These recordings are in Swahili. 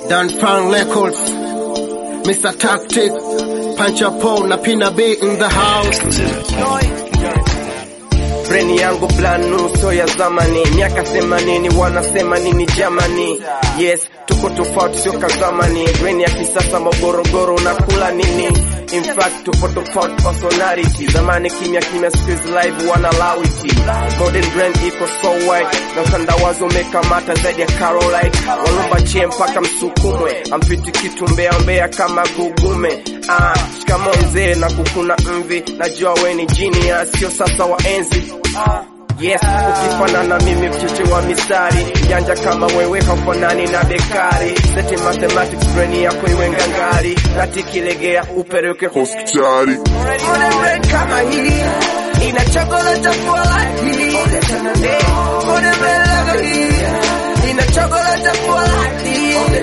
Dan Pan Records, Mr. Tactic, Pancha Paul na Pina B in the house. Breni yangu blanu so ya zamani, miaka themanini wanasema nini Germany? Yes, tuko tofauti sio kazamani. Breni ya kisasa magorogoro unakula nini? In fact tupo tofauti personality. Zamani kimya kimya, siku hizi live wana lawiti. Modern brand iko so white na utandawazi umekamata zaidi ya Caroline. Walumba chie mpaka msukumwe, ampiti kitu mbea mbea kama gugume. Ah, shikamo mzee na kukuna mvi, najua we ni genius, sio sasa wa enzi Yes, ukifanana mimi mcheche wa mistari janja kama wewe haufanani na bekari seti mathematics brain yako iwe ngangari nati kilegea upeleke hospitali Modern brain kama hii ina chakula cha kualaki Modern brain kama hii ina chakula cha kualaki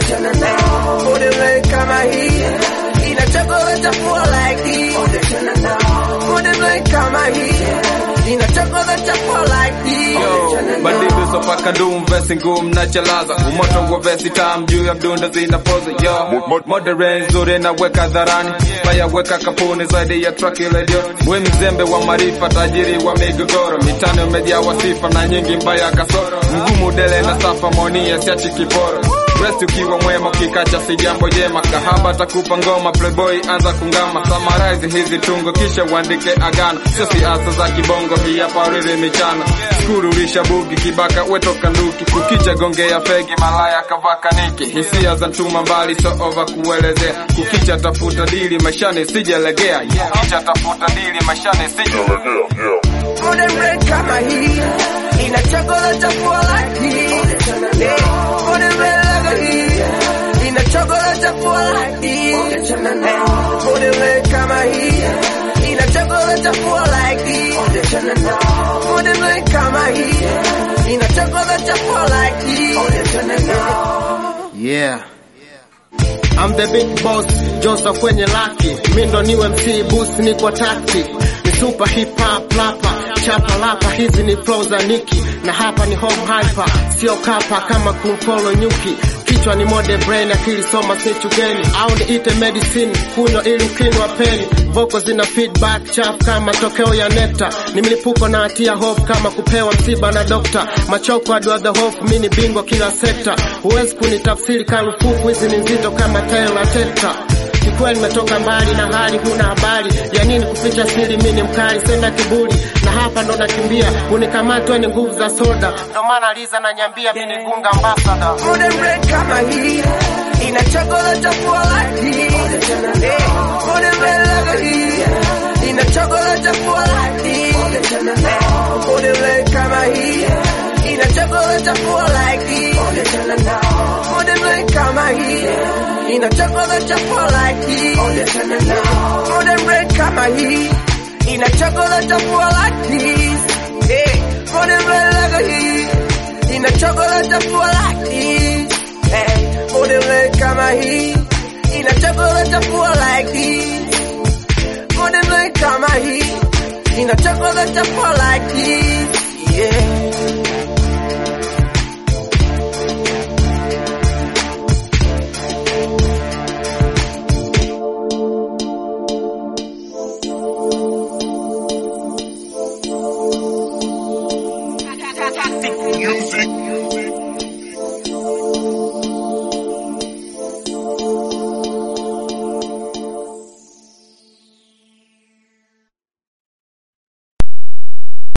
Modern brain kama hii ina chakula cha kualaki Modern brain kama hii ina chakula cha kualaki bandidu sopaka dum vesi ngum na chalaza umoto wa vesi tam juu ya mdunda zinapoza yo modern nzuri na weka dharani faya weka kapuni zaidi ya truck radio we mzembe wa marifa tajiri wa migogoro mitano imejaa wasifa na nyingi mbaya kasoro mgumu dele na safa monia siachi kiporo Rest ukiwa mwema ukikacha si jambo jema kahaba takupa ngoma playboy anza kungama summarize hizi tungo kisha uandike agano sio siasa za kibongo hii hapa riri michana skuru lisha bugi kibaka wetoka nduki kukicha gongea fegi malaya kavaka niki hisia za ntuma mbali so over kuelezea kukicha tafuta dili maishani sijalegea kukicha tafuta dili maishani sijalegea Modern brain kama hii ina chakula cha kualaki Modern brain kama hii ina chakula cha kualaki Modern brain kama hii ina chakula cha kualaki Modern brain kama hii ina chakula cha kualaki Yeah. I'm the big boss, Joseph kwenye laki. Mi ndo niwe MC boost ni kwa tactic. Ni super hip hop rapper, chapa lapa hizi ni flow za Niki. Na hapa ni home hyper, sio kapa kama kumfollow nyuki. Kichwa ni mode brain, akili soma snitch ugeni. Au niite medicine, kunywa ili ukinywa peni. Voko zina feedback chap kama tokeo ya nekta. Ni mlipuko na hatia hope kama kupewa msiba na dokta. Machoko adwa the hope, mi ni bingwa kila sekta. Huwezi kunitafsiri karufuku, hizi ni nzito kama tayo la teta. Kikweli nimetoka mbali na hali huna habari ya nini kuficha siri, mi ni mkali sena kiburi, na hapa ndo nakimbia unikamatwa ni nguvu za soda, ndo maana Liza nanyambia mi ni gunga ambassador. Modern brain kama hii ina chakula cha kualaki Modern brain kama hii ina chakula cha kualaki Modern brain kama hii ina chakula cha kualaki Modern brain kama hii ina chakula cha kualaki Modern brain kama hii ina chakula cha kualaki Modern brain kama hii ina chakula cha kualaki Modern kama hii ina chakula cha kualaki Modern kama hii ina chakula cha kualaki yeah